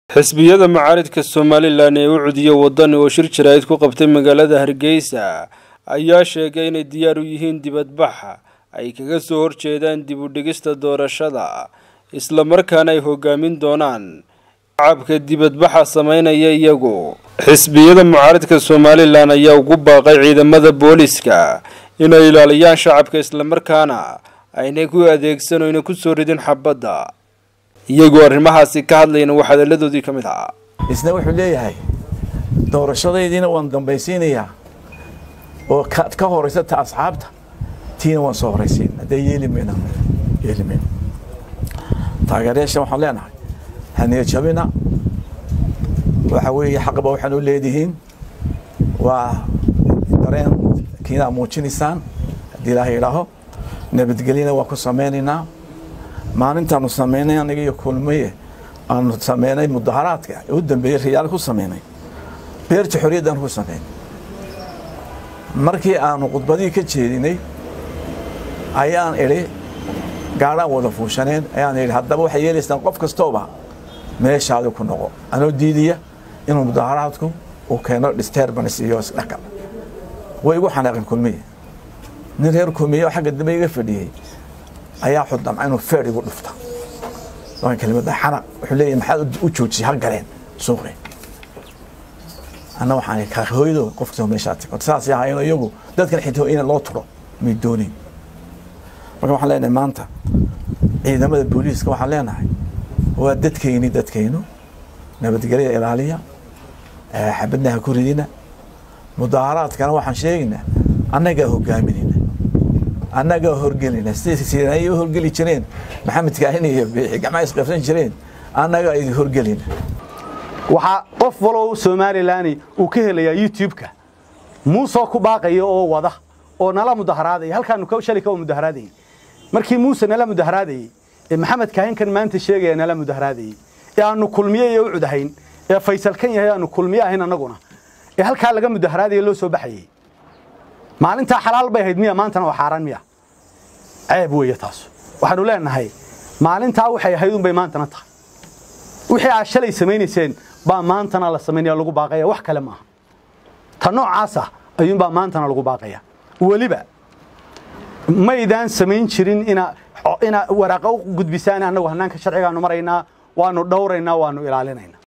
xisbiyada mucaaridka somalilan ee u cudiya wadani oo shir jaraa'id ku qabtay magaalada hargeysa ayaa sheegay inay diyaar u yihiin dibadbaxa ay kaga soo horjeedaan dib u dhigista doorashada islamarkaana ay hogaamin doonaan shacabka dibadbaxa sameynaya iyagu xisbiyada mucaaridka somalilan ayaa ugu baaqay ciidamada booliska inay ilaaliyaan shacabka islamarkaana aynay ku adeegsan oyna kusoo ridin xabadda iyagoo arrimahaasi ka hadlayna wax hadalladoodii ka mid ahaa isna wuxuu leeyahay doorashadaydiina waan dambaysiinayaa oo ka horaysata asxaabta tiina waan soo horaysiin haddee yeeli mayna yeeli mayna taageerayaasha waxaan leenahay haniya jabina waxa weeye xaqba waxaan u leedihiin waa dareen kiinaa muujinaysaan haddii ilaahay idhaaho nabadgelyana waan ku samaynaynaa maalintaanu samaynay aniga iyo kulmaye aanu sameynay mudaharaadka u dambeeyey riyaal ku sameynay beerta xorriyaddaanu ku sameynay markii aanu khudbadihii ka jeedinay ayaan idhi gaadhaan wada fuushaneen ayaan idhi haddaba waxay yeelaysaan qof kastooba meeshaadi ku noqo anoo diidaya inuu mudaharaadku uu keeno disturbance iyo isdhaqal way igu xanaaqeen kulmiye nin reer kulmiye oo xagga dambe iga fadhiyey ayaa xudamca inuu feer igu dhufta kelimada xanaq wuxuu leeyahay maxaad u joojiyay ha galeen suuqi anna waxaan ka hooyado qof kastoo meeshaa tag saasay ahaayeen iyagu dadkan xitoo in loo turo may doonin marka waxaan leenahay maanta ciidamada booliiska waxaan leenahay waa dadkayni dadkaynu nabadgelyada ilaaliya xabadna ha ku ridina mudaaharaadkana waxaan sheegaynaa annagaa hogaaminayna annagaa horgelina siday u horgeli jireen maxamed kaahin iyo biixi gacmaha isqabsan jireen annagaa idin horgelina waxaa qof walow somalilan uu ka helayaa youtube-ka muusoo ku baaqaya oo wada oo nala mudaharaadaya halkaanu shalay ka mudaharaadayey markii muuse nala mudaharaadayey ee maxamed kaahinkan maanta sheegaya nala mudaharaadayey ee aanu kulmiye iyo u cudahayn ee faysal kan yahay aanu kulmiye ahayn annaguna ee halkaa laga mudaharaadaya loo soo baxayey maalintaa xalaal bay ahayd miya maantana waa xaaraan miya ceeb weeye taas waxaanu leenahay maalintaa waxay ahayd unbay maantana tahay wixii aad shalay samaynayseen baa maantana la samaynaya lagu baaqaya wax kale maaha ta noocaasa ayuunbaa maantana lagu baaqaya weliba maydaan samayn jirin ina waraaqa u gudbisaan annagu hannaanka sharcigaanu maraynaa waanu dhowraynaa waanu ilaalinaynaa